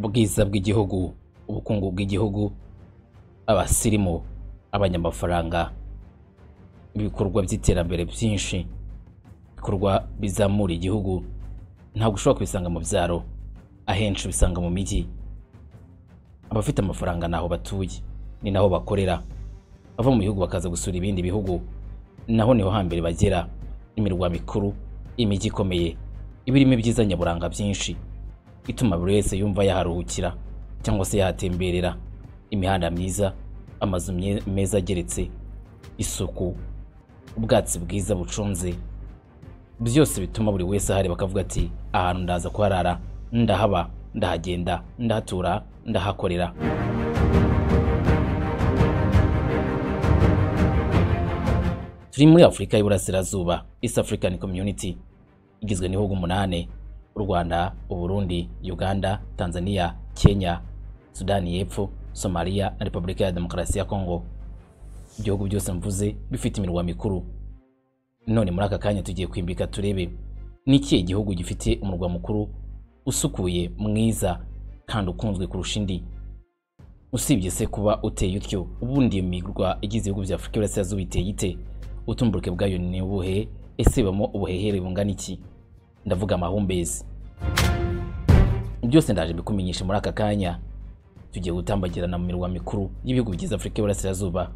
ubwiza bw'igihugu ubukungu bw'igihugu abasirimu abanyamafaranga ibikorwa by'iterambere byinshi ibikorwa bizamura igihugu ntabwo ushobora kubisanga mu byaro ahenshi ubisanga mu mijyi abafite amafaranga ni aho batuye ni naho bakorera bava mu bihugu bakaza gusura ibindi bihugu naho niho hambere bagera imirwa mikuru imijyi ikomeye iba irimo ibyiza nyaburanga byinshi ituma buri wese yumva yaharuhukira cyangwa se yahatemberera imihanda myiza amazu mye- meza ageretse isuku ubwatsi bwiza buconze byose bituma buri wese ahareba akavuga ati ahantu ndaza kuharara ndahaba ndahagenda ndahatura ndahakorera turi muri afurika y'iburasirazuba east african community igizwe n'ibihugu umunani u rwanda uburundi uganda tanzania kenya sudani y'epfo somaliya na repubulika ya demokarasi ya kongo ibihugu byose mvuze bifite imirwa mikuru none muri aka kanya tugiye kwimbika turebe ni ikihe gihugu gifite umurwa mukuru usukuye mwiza kandi ukunzwe kurusha indi usibye se kuba uteye utyo ubundi iyo mirwa igize ibihugu bya afurika y'iburasirazuba iteye ite utumburuke bwayo ni ubuhe ese ibamo ubuhehere bungana iki ndavuga amahumbezi byose ndaje mbikumenyesha muri aka kanya tugiye gutambagirana mu mirwa mikuru y'ibihugu bigize afurika y'iburasirazuba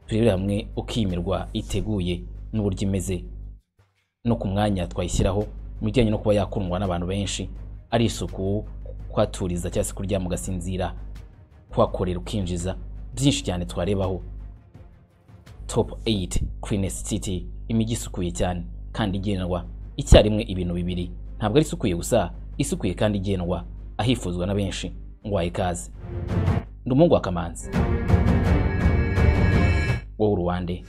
turebere hamwe uko iyi mirwa iteguye n'uburyo imeze no ku mwanya twayishyiraho mu bijyanye no kuba yakundwa n'abantu benshi ari isuku kwaturiza cyangwa se kuryama ugasinzira kuhakorera ukinjiza byinshi cyane twarebaho top 8 cleanest city imijyi isukuye cyane kandi igendwa icyarimwe ibintu bibiri ntabwo ari isukuye gusa isukuye kandi igendwa ahifuzwa na benshi ngo wahe ikaze ndi umuhungu wa kamanzi wowe uruwande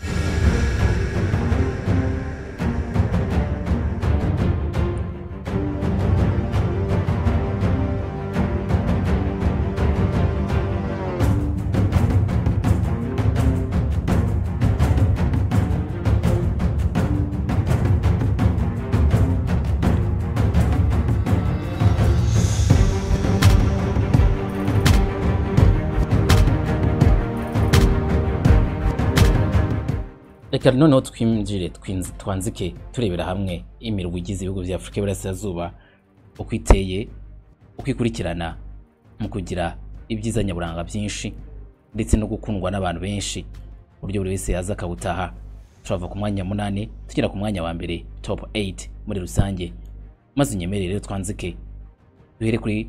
reka noneho twinjire twinz- twanzike turebera hamwe imirwa igize ibihugu bya afurika y'iburasirazuba uko iteye uko ikurikirana mu kugira ibyiza nyaburanga byinshi ndetse no gukundwa n'abantu benshi ku buryo buri wese yaza akawutaha turava ku mwanya munani tugera ku mwanya wa mbere top 8 muri rusange maze unyemerere rero twanzike duhere kuri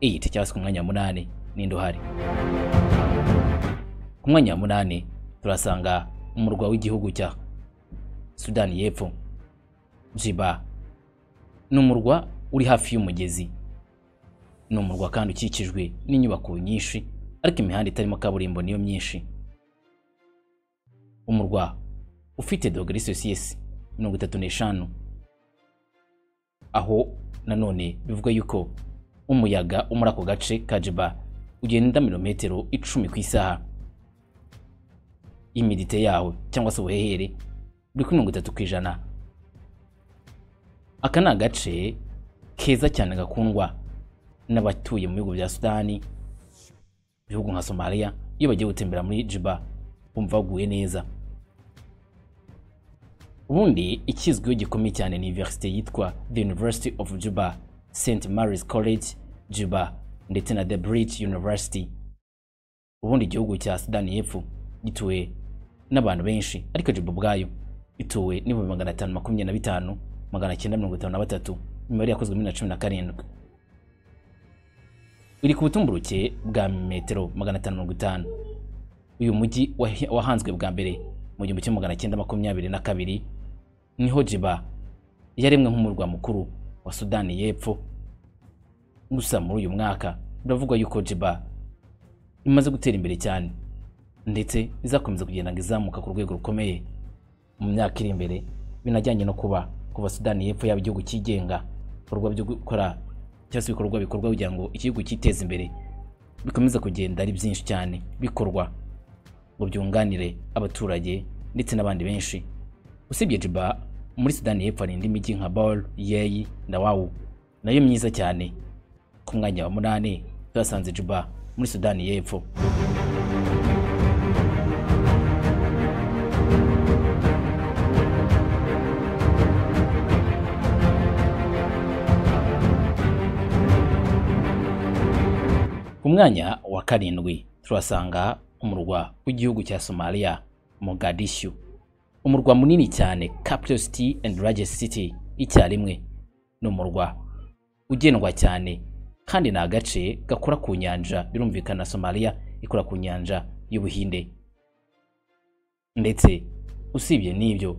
8 cyangwa se ku mwanya wa munani ninde uhari ku mwanya wa munani turasanga umurwa w'igihugu cya sudani y'epfo jiba ni umurwa uri hafi y'umugezi ni umurwa kandi ukikijwe n'inyubako nyinshi ariko imihanda itarimo kaburimbo niyo myinshi umurwa ufite dogere sosiyesi mirongo itatu n'eshanu aho nanone bivuga yuko umuyaga wo muri ako gace ka jiba ugenda mirometero icumi ku isaha imidite yawe cyangwa se ubuhehere buri kuri mirongo itatu ku ijana aka ni agace keza cyane gakundwa n'abatuye mu bihugu bya sudani ibihugu nka somaliya iyo bagiye gutembera muri jiba bumva baguye neza ubundi ikizwiho gikomeye cyane ni iniverisite yitwa the university of juba st mary's college juba ndetse na the bridge university ubundi igihugu cya sudani y'epfo gituwe n'abantu benshi ariko jibu ubwayo ituwe n'ibihumbi magana atanu makumyabiri na bitanu magana cyenda mirongo itanu na batatu imibare yakozwe muri bibiri na cumi na karindwi iri ku butumburuke bwa metero magana atanu mirongo itanu uyu mujyi wahi- wahanzwe bwa mbere mu gihumbi kimwe magana cyenda makumyabiri na kabiri niho jiba yaremwe nk'umurwa mukuru wa sudani y'epfo gusa muri uyu mwaka biravugwa yuko jiba imaze gutera imbere cyane ndetse izakomeza kugenda ngo izamuka ku rwego rukomeye mu myaka iri imbere binajyanye no kuba kuva sudani y'epfo yaba igihugu cyigenga ibikorwa byo gukora cyangwa se ibikorwa bikorwa kugira ngo igihugu cyiteze imbere bikomeza kugenda ari byinshi cyane bikorwa ngo byunganire abaturage ndetse n'abandi benshi usibye jiba muri sudani y'epfo hari indi mijyi nka bor yeyi na wawu nayo myiza cyane ku mwanya wa munani twasanze Juba muri Sudani y'Epfo ku mwanya wa karindwi turasanga umurwa w'igihugu cya Somalia Mogadishu umurwa munini cyane capital city and largest city icyarimwe ni umurwa ugendwa cyane kandi ni agace gakora ku nyanja birumvikana Somalia ikora ku nyanja y'Ubuhinde ndetse usibye n'ibyo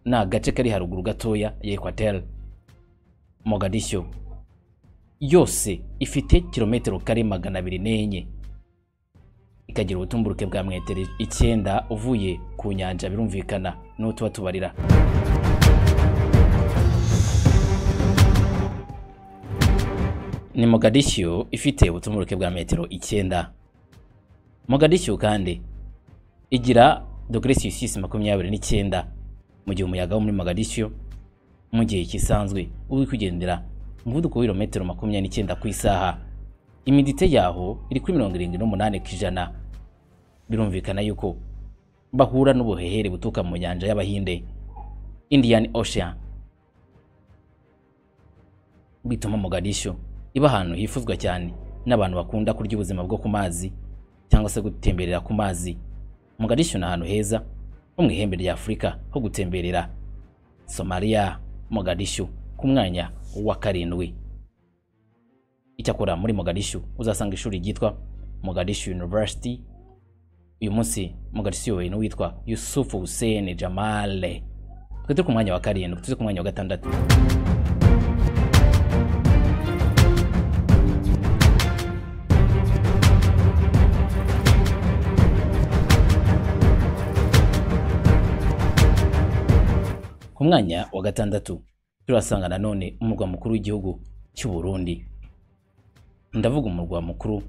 ni agace kari haruguru gatoya ya Equateur Mogadishu yose ifite kilometero kare magana abiri n'enye ikagira ubutumburuke bwa metero icyenda uvuye ku nyanja birumvikana n'uwo tuba tubarira ni Mogadishu ifite ubutumburuke bwa metero icyenda Mogadishu kandi igira dogere sisisi makumyabiri n'icyenda mu gihe umuyaga wo muri Mogadishu mu gihe kisanzwe uba uri kugendera umuvuduko w'irometero makumyabiri n'icyenda ku isaha imidite yaho iri kuri mirongo irindwi n'umunani ku ijana birumvikana yuko bahura n'ubuhehere buturuka mu nyanja y'abahinde indian ocean bituma Mogadishu iba ahantu hifuzwa cyane n'abantu bakunda kurya ubuzima bwo ku mazi cyangwa se gutemberera ku mazi Mogadishu ni ahantu heza ho mu ihembe rya afurika ho gutemberera somaliya Mogadishu ku mwanya wa karindwi icyakora muri Mogadishu uzasanga ishuri ryitwa Mogadishu University uyu munsi Mogadishu yobowe n'uwitwa Yusuf Hussein Jamale twe turi ku mwanya wa karindwi tuze ku mwanya wa gatandatu ku mwanya wa gatandatu turasanga nanone umurwa mukuru w'igihugu cy'u Burundi ndavuga umurwa mukuru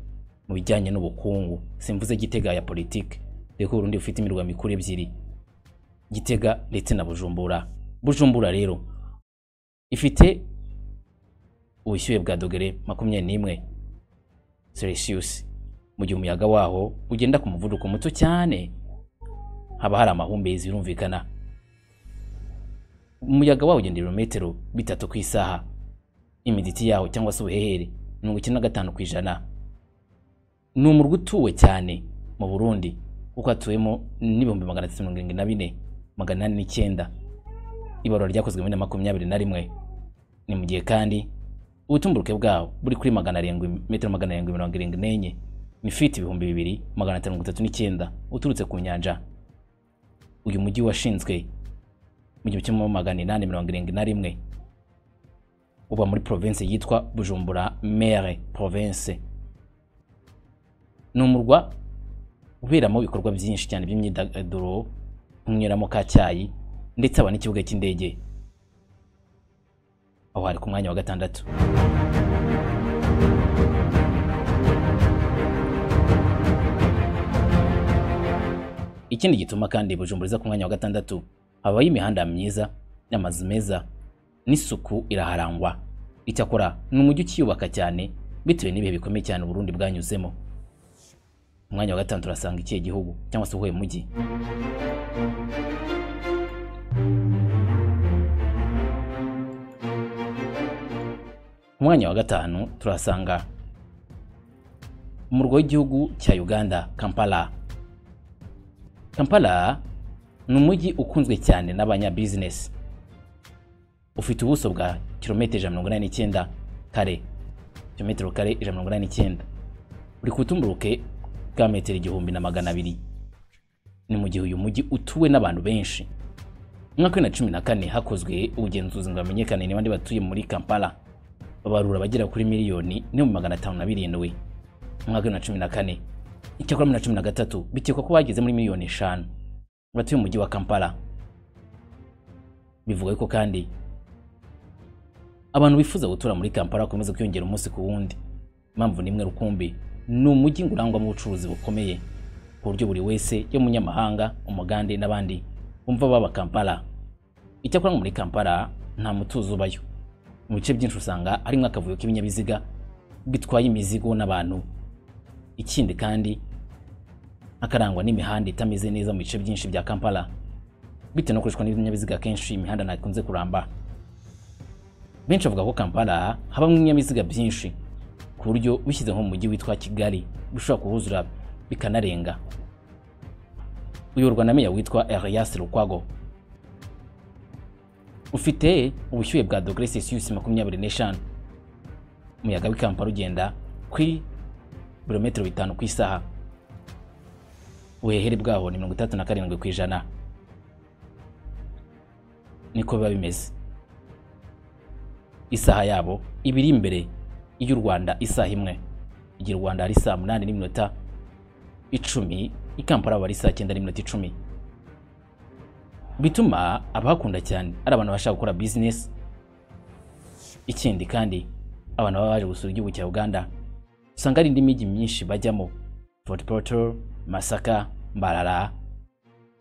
mu bijyanye n'ubukungu simvuze Gitega ya politike dore ko Burundi bufite imirwa mikuru ebyiri Gitega ndetse na Bujumbura Bujumbura rero ifite ubushyuhe bwa dogere makumyabiri n'imwe Celsius mu gihe umuyaga waho ugenda ku muvuduko muto cyane haba hari amahumbezi birumvikana umuyaga wawo ugenda ibirometero bitatu ku isaha imiditi yawo cyangwa se ubuhehere mirongo icyenda na gatanu ku ijana ni umurwa utuwe cyane mu burundi kuko hatuwemo n'ibihumbi magana atatu mirongo irindwi na bine magana inani n'icyenda ibarura ryakozwe muri na makumyabiri na rimwe ni mu gihe kandi ubutumburuke bwawo buri kuri magana arindwi metero magana arindwi mirongo irindwi n'enye ni fiti ibihumbi bibiri magana atanu mirongo itatu n'icyenda uturutse ku nyanja uyu mujyi washinzwe mu gihumbi kimwe magana inani mirongo irindwi na rimwe uba muri province yitwa Bujumbura Mere province ni umurwa uberamo ibikorwa byinshi cyane by'imyidagaduro kunyweramo ka cyayi ndetse haba n'ikibuga cy'indege aho hari ku mwanya wa gatandatu ikindi gituma kandi Bujumbura iza ku mwanya wa gatandatu habayo imihanda myiza n'amazu meza n'isuku iraharangwa icyakora ni umujyi ukiyubaka cyane bitewe n'ibihe bikomeye cyane Burundi bwanyuzemo mu mwanya wa gatanu turasanga ikihe gihugu cyangwa se uhuye mujyi mu mwanya wa gatanu turasanga umurwa w'igihugu cya Uganda Kampala Kampala ni umujyi ukunzwe cyane n'abanyabizinesi ufite ubuso bwa kilometero ijana mirongo inani n'icyenda kare kilometero kare ijana mirongo inani n'icyenda uri ku butumburuke bwa metero igihumbi na magana abiri ni mu gihe uyu mujyi utuwe n'abantu benshi mu mwaka bibiri na cumi na kane hakozwe ubugenzuzi ngo hamenyekane niba ndi batuye muri kampala babarura abagera kuri miliyoni n'ibihumbi magana atanu na birindwi mu mwaka bibiri na cumi na kane icyakora bibiri na cumi na gatatu bikekwa ko bageze muri miliyoni eshanu batuye umujyi wa kampala bivuga ko kandi abantu bifuza gutura muri Kampala bakomeza kwiyongera umunsi ku wundi impamvu nimwe rukumbi ni umujyi urangwamo ubucuruzi bukomeye ku buryo buri wese y'umunyamahanga umugande n'abandi bumva baba Kampala icyakora muri Kampala nta mutuzo ubayo mu bice byinshi usanga harimo akavuyo k'ibinyabiziga kuko itwaye imizigo n'abantu ikindi kandi akarangwa n'imihanda itameze neza mu bice byinshi bya kampala bitewe no gukoreshwa n'ibinyabiziga kenshi imihanda ntabwo ikunze kuramba benshi bavuga ko kampala habamo ibinyabiziga byinshi ku buryo bishyize nko mu mujyi witwa kigali bishobora kuhuzura bikanarenga uyoborwa na meya witwa Elias Lukwago ufite ubushyuhe bwa dogere sisiyusi makumyabiri n'eshanu umuyaga w'i Kampala ugenda kuri birometero bitanu ku isaha ubuhehere bwaho ni mirongo itandatu na karindwi ku ijana niko biba bimeze isaha yabo iba iri imbere y'u rwanda isaha imwe igihe u rwanda hari saa munani n'iminota icumi i kampala aba ari saa cyenda n'iminota icumi bituma abahakunda cyane ari abantu bashaka gukora bizinesi ikindi kandi abantu baba baje gusura igihugu cya uganda usanga hari indi mijyi myinshi bajyamo fort portal masaka mbarara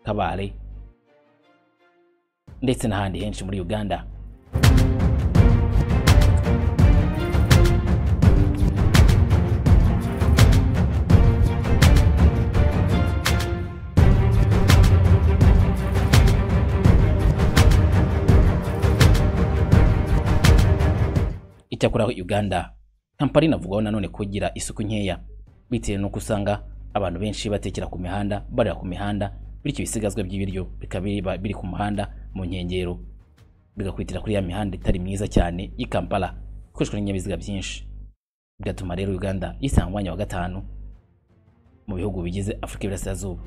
kabare ndetse n'ahandi henshi muri uganda icyakora uganda kampala inavugwaho nanone kugira isuku nkeya bitewe n'uko usanga abantu benshi batekera ku mihanda barira ku mihanda bityo ibisigazwa by'ibiryo bikaba biba biri ku muhanda mu nkengero bigakwitira kuri ya mihanda itari myiza cyane y'i kampala ikoreshwa n'ibinyabiziga byinshi bigatuma rero uganda yisanga umwanya wa gatanu mu bihugu bigize afurika y'iburasirazuba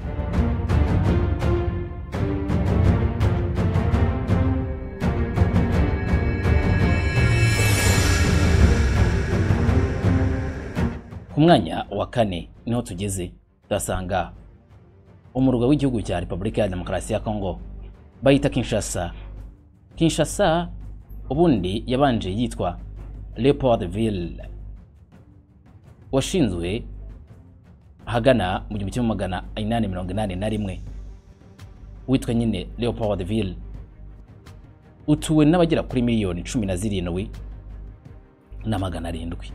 ku mwanya wa kane niho tugeze turasanga umurwa w'igihugu cya repubulika ya demokarasi ya kongo bayita kinshasa kinshasa ubundi yabanje yitwa leopoldville washinzwe ahagana mu gihumbi kimwe magana inani mirongo inani na rimwe witwa nyine leopoldville utuwe n'abagera kuri miliyoni cumi na zirindwi na magana arindwi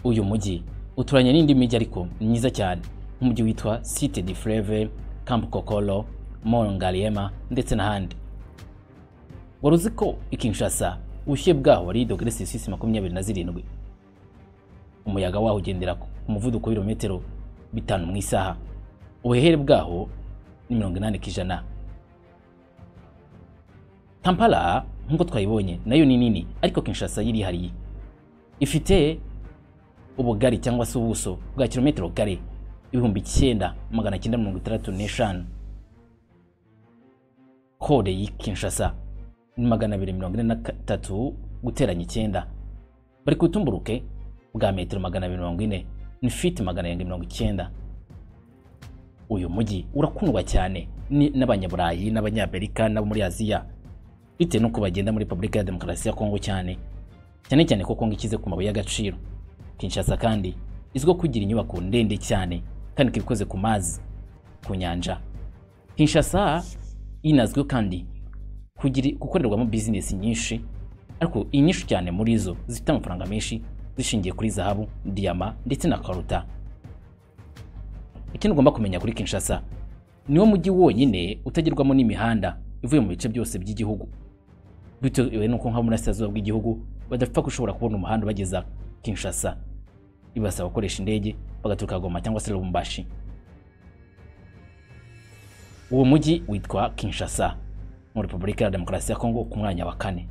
uyu mujyi uturanye n'indi mijyi ariko myiza cyane nk'umujyi witwa site de fleve camp kokolo mongariema ndetse n'ahandi wari uzi ko ikinshasa ubushyuhe bwaho ari dogere sisisi makumyabiri na zirindwi umuyaga waho ugendera ku muvuduko w'ibirometero bitanu mu isaha ubuhehere bwaho ni mirongo inani ku ijana kampala nk'uko twayibonye nayo ni nini ariko kinshasa yirihariye ifite ubugari cyangwa se ubuso bwa kilometero kare ibihumbi icyenda magana cyenda mirongo itandatu n'eshanu kode y'i kinshasa ni magana abiri mirongo ine na gatatu guteranya icyenda bari ku butumburuke bwa metero magana abiri mirongo ine ni fiti magana arindwi mirongo icyenda uyu mujyi urakundwa cyane n'abanyaburayi n'abanyamerika n'abo muri aziya bitewe n'uko bagenda muri repubulika ya demokarasi ya kongo cyane cyane cyane ko kongo ikize ku mabuye y'agaciro Kinshasa kandi izwiho kugira inyubako ndende cyane kandi ikaba ikoze ku mazi ku nyanja Kinshasa inazwiho kandi gukorerwamo bizinesi nyinshi ariko inyinshi cyane muri zo zifite amafaranga menshi zishingiye kuri zahabu diyama ndetse na karuta ikindi ugomba kumenya kuri Kinshasa niwo mujyi wonyine utagerwamo n'imihanda ivuye mu bice byose by'igihugu bitewe n'uko nko muri burasirazuba bw'igihugu badapfa gushobora kubona umuhanda ubageza Kinshasa ibasaba gukoresha indege bagaturuka Goma cyangwa se Lubumbashi uwo mujyi witwa Kinshasa mu Repubulika ya Demokarasi ya Kongo ku mwanya wa kane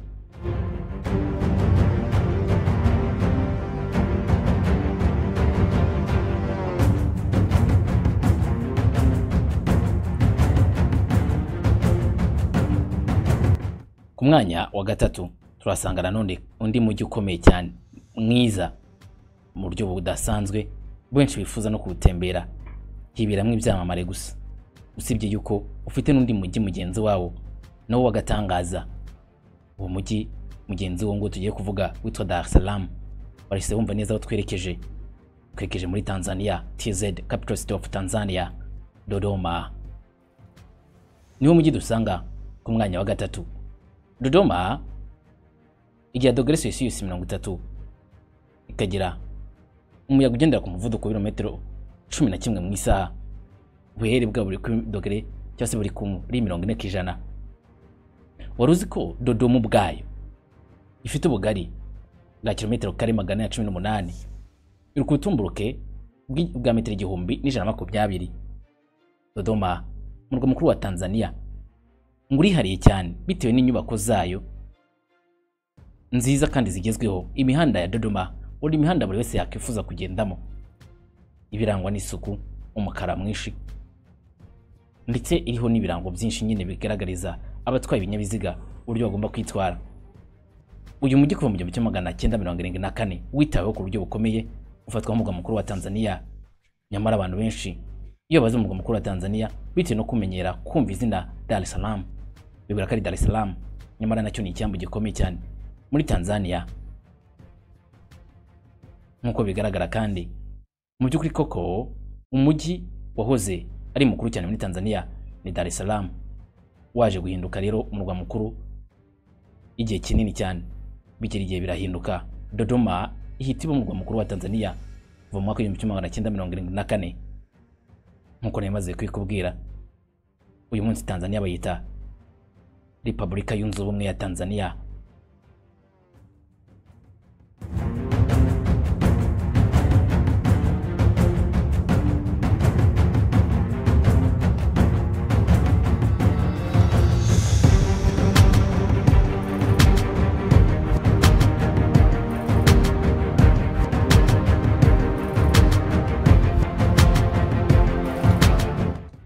ku mwanya wa gatatu turasanga nanone undi mujyi ukomeye cyane mwiza mu buryo budasanzwe benshi bifuza no kuwutembera hiberamo ibyamamare gusa usibye yuko ufite n'undi mujyi mugenzi wawo nawo wagatangaza uwo mujyi mugenzi wo ngo tugiye kuvuga witwa Dar es Salaam barahise bumva neza aho twerekeje twerekeje muri Tanzania TZ capital city of Tanzania Dodoma niwo mujyi dusanga ku mwanya wa gatatu Dodoma igira dogere Celsius mirongo itatu ikagira umuyaga ugendera ku muvuduko w'ibirometero cumi na kimwe mu isaha ubuhere bwa buri kuri dogere cyangwa se buri kuri mirongo ine ku ijana wari uzi ko dodomo ubwayo ifite ubugari bwa kilometero kare magana ya cumi n'umunani iri ku butumburuke bwi- bwa metero igihumbi n'ijana na makumyabiri dodoma umurwa mukuru wa tanzania ngo urihariye cyane bitewe n'inyubako zayo nziza kandi zigezweho imihanda ya dodoma buri imihanda buri wese yakwifuza kugendamo ibirangwa n'isuku umukara mwinshi ndetse iriho n'ibirango byinshi nyine bigaragariza abatwaye ibinyabiziga uburyo bagomba kwitwara uyu mujyi kuva mu gihumbi kimwe magana cyenda mirongo irindwi na kane witaweho ku buryo bukomeye ufatwa nk'umurwa mukuru wa tanzania nyamara abantu benshi iyo bazi umurwa mukuru wa tanzania bitewe no kumenyera kumva izina dar es salaam bibwira ko ari dar es salaam nyamara nacyo ni icyambu gikomeye cyane muri tanzania nk'uko bigaragara kandi mu by'ukuri koko umujyi wahoze ari mukuru cyane muri tanzania ni dar es salaam waje guhinduka rero umurwa mukuru igihe kinini cyane bigera igihe birahinduka dodoma ihita iba umurwa mukuru wa tanzania kuva mu mwaka w'igihumbi kimwe magana cyenda mirongo irindwi na kane nk'uko nari maze kubikubwira uyu munsi tanzania bayita repubulika yunze ubumwe ya tanzania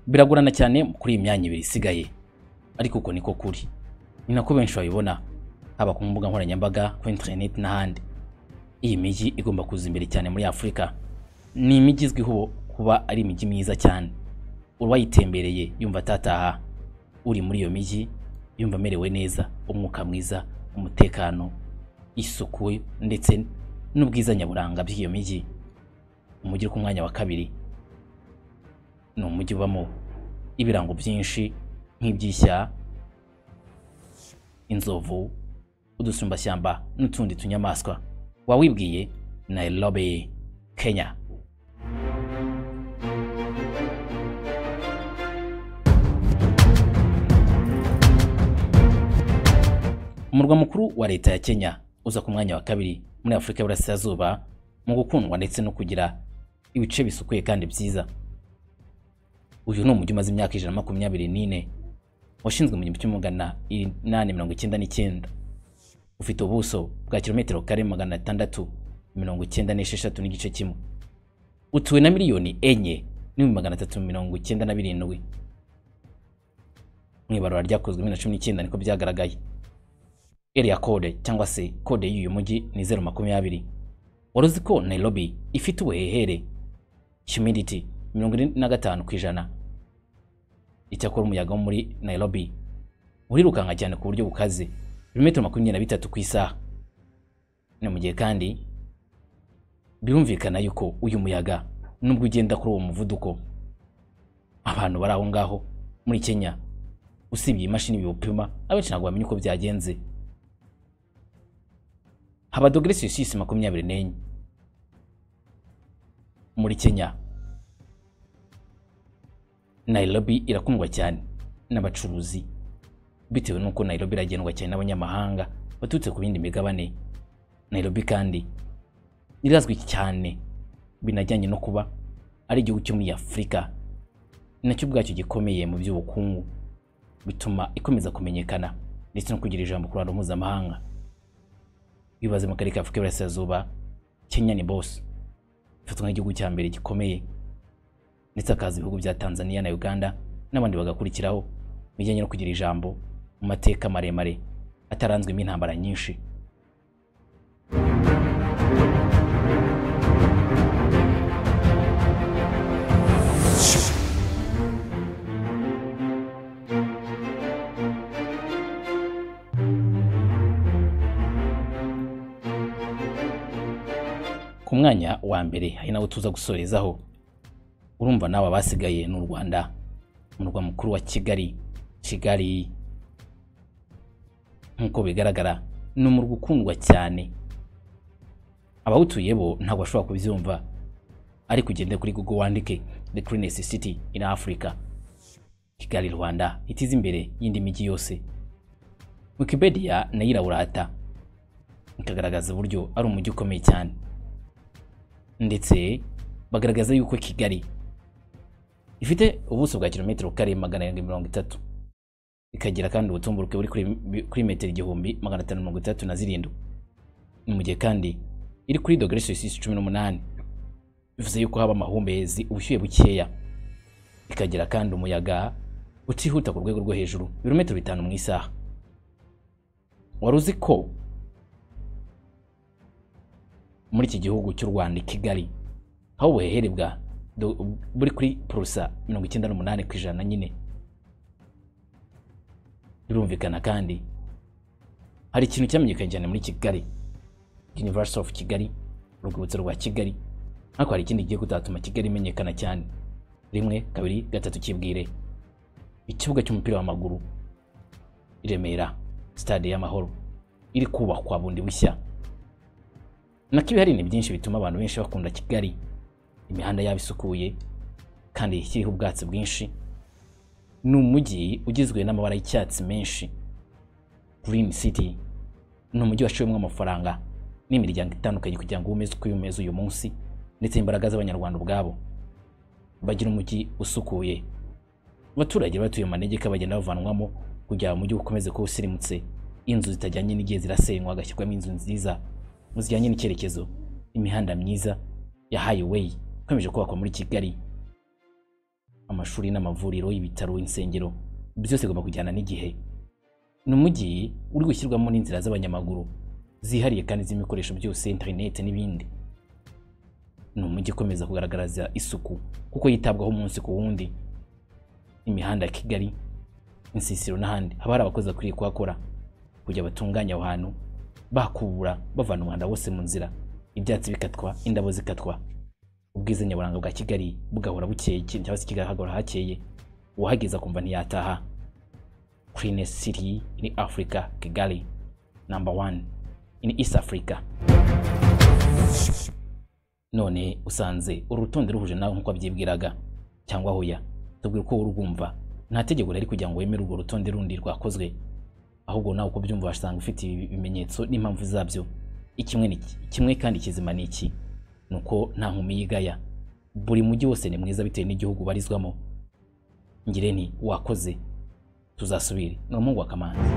biragorana cyane kuri iyi myanya ibiri isigaye ariko uko niko kuri ni nako benshi babibona haba ku mbuga nkoranyambaga ku interineti n'ahandi iyi mijyi igomba kuza imbere cyane muri afurika ni imijyi izwiho kuba ari imijyi myiza cyane uwayitembereye yumva atataha uri muri iyo mijyi yumva amerewe neza umwuka mwiza umutekano isuku ndetse n'ubwiza nyaburanga by'iyo mijyi umujyi uri ku mwanya wa kabiri ni umujyi ubamo ibirango byinshi nk'iby'ishya inzovu udusumbashyamba n'utundi tunyamaswa wawibwiye nairobi kenya umurwa mukuru wa leta ya kenya uza ku mwanya wa kabiri muri afurika y'uburasirazuba mu gukundwa ndetse no kugira ibice bisukuye kandi byiza uyu ni umujyi umaze imyaka ijana na makumyabiri n'ine washinzwe mu gihumbi kimwe magana inani mirongo icyenda n'icyenda ufite ubuso bwa kilometero kare magana atandatu mirongo icyenda n'esheshatu n'igice kimwe utuwe na miliyoni enye n'ibihumbi magana atatu mirongo icyenda na birindwi mu ibarura ryakozwe bibiri na cumi n'icyenda niko byagaragaye area code cyangwa se kode y'uyu mujyi ni zeru makumyabiri wari uzi ko nairobi ifite ubuhehere humidity mirongo ine na gatanu ku ijana icyakora umuyaga wo muri nairobi urirukanka cyane ku buryo bukaze ibirometero makumyabiri na bitatu ku isaha ni mu gihe kandi birumvikana yuko uyu muyaga nubwo ugenda kuri uwo muvuduko abantu bari aho ngaho muri kenya usibye imashini biwupima abenshi ntabwo bamenya uko byagenze haba dogere selisiyusi makumyabiri n'enye muri kenya Nairobi irakundwa cyane n'abacuruzi bitewe n'uko Nairobi iragendwa cyane n'abanyamahanga baturutse ku bindi migabane Nairobi kandi irazwi cyane binajyanye no kuba ari igihugu cyo muri Afurika nacyo ubwacyo gikomeye mu by'ubukungu bituma ikomeza kumenyekana ndetse no kugira ijambo ku ruhando mpuzamahanga bibaze mu karere ka Afurika y'Iburasirazuba Kenya ni bose ifatwa nk'igihugu cya mbere gikomeye ndetse akaza ibihugu bya Tanzania na Uganda n'abandi bagakurikiraho mu bijyanye no kugira ijambo mu mateka maremare ataranzwemo intambara nyinshi ku mwanya wa mbere hari nawo tuza gusorezaho urumva nawe abasigaye ni u rwanda umurwa mukuru wa kigali kigali nk'uko bigaragara ni umurwa ukundwa cyane abawutuye bo ntabwo bashobora kubyumva ariko ugende kuri google wandike the cleanest city in africa kigali rwanda itize imbere y'indi mijyi yose wikipedia nayo irawurata ikagaragaza uburyo ari umujyi ukomeye cyane ndetse bagaragaza yuko kigali ifite ubuso bwa kilometero kare magana arindwi mirongo itatu ikagira kandi ubutumburuke buri kuri- kuri metero igihumbi magana atanu mirongo itandatu na zirindwi ni mu gihe kandi iri kuri dogere selisiyusi cumi n'umunani bivuze yuko haba amahumbezi ubushyuhe bukeya ikagira kandi umuyaga utihuta ku rwego rwo hejuru ibirometero bitanu mu isaha wari uzi ko muri iki gihugu cy'u Rwanda i Kigali aho ubuhehere bwa do- buri kuri purusa mirongo icyenda n'umunani ku ijana nyine birumvikana kandi hari ikintu cyamenyekanye cyane muri Kigali University of Kigali urwibutso rwa Kigali ariko hari ikindi gihe kutatuma Kigali imenyekana cyane rimwe kabiri gatatu kibwire ikibuga cy'umupira w'amaguru i Remera stade y'amahoro iri kubakwa bundi bushya nako ibihari ni byinshi bituma abantu benshi bakunda kigali imihanda yaba isukuye kandi ikiriho ubwatsi bwinshi ni umujyi ugizwe n'amabara y'icyatsi menshi green city ni umujyi waciwemo amafaranga n'imiryango itandukanye kugira ngo umeze uko umeze uyu munsi ndetse imbaraga z'abanyarwanda ubwabo bagira umujyi usukuye abaturage batuye mu manegeka bagenda bavanwamo kugira ngo umujyi ukomeze kuba usirimutse inzu zitajyanye n'igihe zirasenywa hagashyirwamo inzu nziza zijyanye n'icyerekezo imihanda myiza ya highway ikomeje kubakwa muri kigali amashuri n'amavuriro ibitaro insengero byose bigomba kujyana n'igihe ni umujyi uri gushyirwamo n'inzira z'abanyamaguru zihariye kandi z'ibikoresho byose interineti n'ibindi ni umujyi ukomeza kugaragariza isuku kuko yitabwaho umunsi ku wundi imihanda ya Kigali, insisiro n'ahandi haba hari abakozi bakwiye kuhakora kugira batunganye aho hantu bakubura bavana umwanda wose mu nzira ibyatsi bikatwa indabo zikatwa ubwiza nyaburanga bwa Kigali bugahora bukeye cyangwa se Kigali hagahora hakeye uwahageze akumva ntiyataha cleanest city in Africa Kigali number one in East Africa none usanze uru rutonde ruhuje nawe nk'uko wabyibwiraga cyangwa hoya tubwira uko wowe urwumva nta tegeko rihari kugira ngo wemere urwo rutonde rundi rwakozwe ahubwo nawe uko byumva wasanga ufite ibi- ibimenyetso n'impamvu zabyo ikimwe ni iki- kimwe kandi kizima ni iki ni uko nta nkumi yigaya buri mujyi wose ni mwiza bitewe n'igihugu ubarizwamo ngire nti wakoze tuzasubire ni umuhungu wa kamanzi